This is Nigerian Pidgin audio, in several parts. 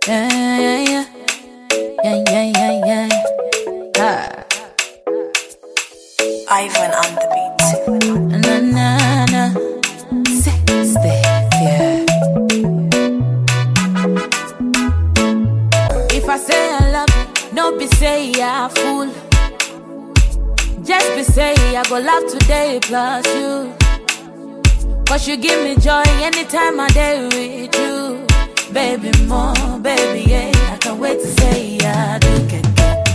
Yeah, yeah, yeah. Yeah, yeah, yeah, yeah. Ah. Ivan on the beat. Na, na, na. Sexy, yeah. If I say I love you, no be say I fool. Just be say I go love today plus you. Cause you give me joy anytime I day with you. Baby, more, baby, yeah. I can't wait to say I do get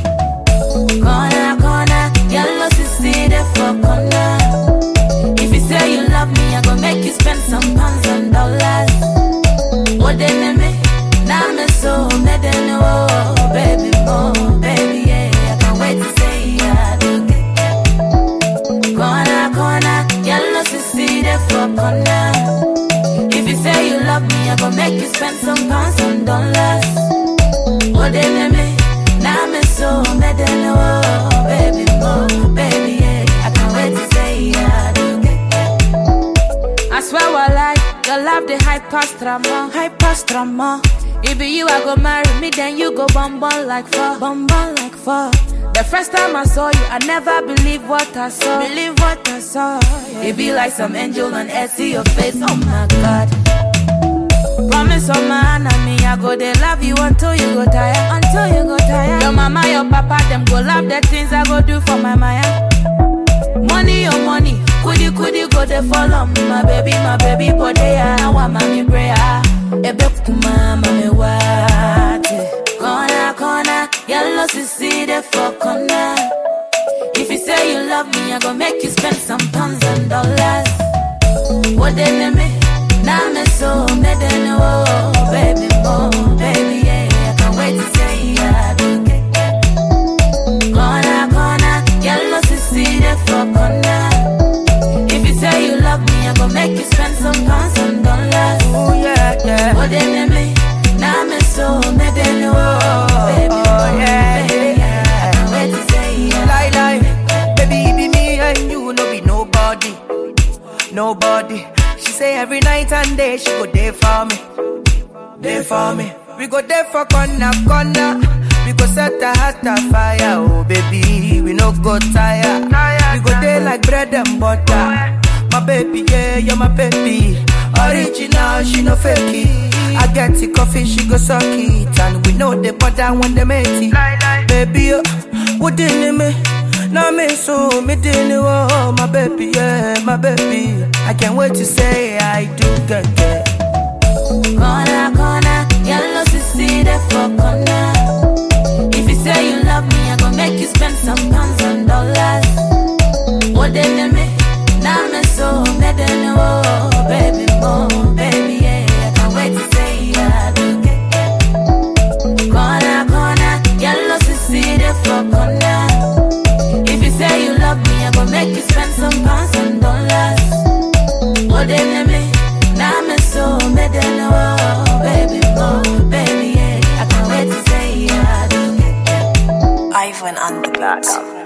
Corner, corner, yellow see there for corner. If you say you love me, I go make you spend some pounds and dollars. What they name me? Now me so me they know, baby, more, baby, yeah. I can't wait to say I do get Corner, corner, yellow see there for corner. If you say you love me, I go make you spend some pounds and dollars. What they name me? Now me so me they know, baby, more, baby, yeah. I can't wait to say I do get I swear I like your love the high past drama, high past drama. It be you, I go marry me, then you go bum bum like fuck, bum bum like fuck. The first time I saw you, I never believed what I saw. Believe what I saw. yeah. It be like some angel on earth, see your face. Oh my God. Promise on my enemy, I go they love you until you go tired, until you go tired. Your mama, your papa, them go love the things I go do for my Maya. Money, your money, couldy couldy go they follow me, my baby, my baby, but they are now I'm my prayer. Ebe kuma mame wate, corner corner, yellow sissy they for corner. If you say you love me, I go make you spend some pounds and dollars. What they name me? Now me so me they know, baby, more, baby, yeah. I can't wait to say I do get Corner, corner, yellow see there for corner. If you say you love me, I go make you spend some pounds and dollars. Oh yeah, yeah. What they name me? Now me so me they know, baby, Oh, more, yeah, baby, yeah. I can't wait to say Lie, I lie. Baby, it be me and you, no be nobody. Nobody. She say every night and day she go there for me. There for me. We go there for corner, corner. We go set a heart afire, oh baby. We no go tire. We go there like bread and butter. My baby, yeah, you're my baby. Original, she no fake it. I get the coffee, she go suck it. And we know the butter when they make it. Baby, oh, what did me? Now me so me didn't oh my baby, yeah, my baby. I can't wait to say I do get get. Corner, corner, yellow see there for corner. If you say you love me, I go make you spend some pounds and dollars. What they name me? Now me so me they know, baby, more, baby, yeah. I can't wait to say I do get Corner, corner, yellow see there for corner. If you say you love me, I go make you spend some pounds and dollars. What they name me? Now me so me they know, baby, more, baby, yeah. I can't wait to say I do get Ivan on the beat.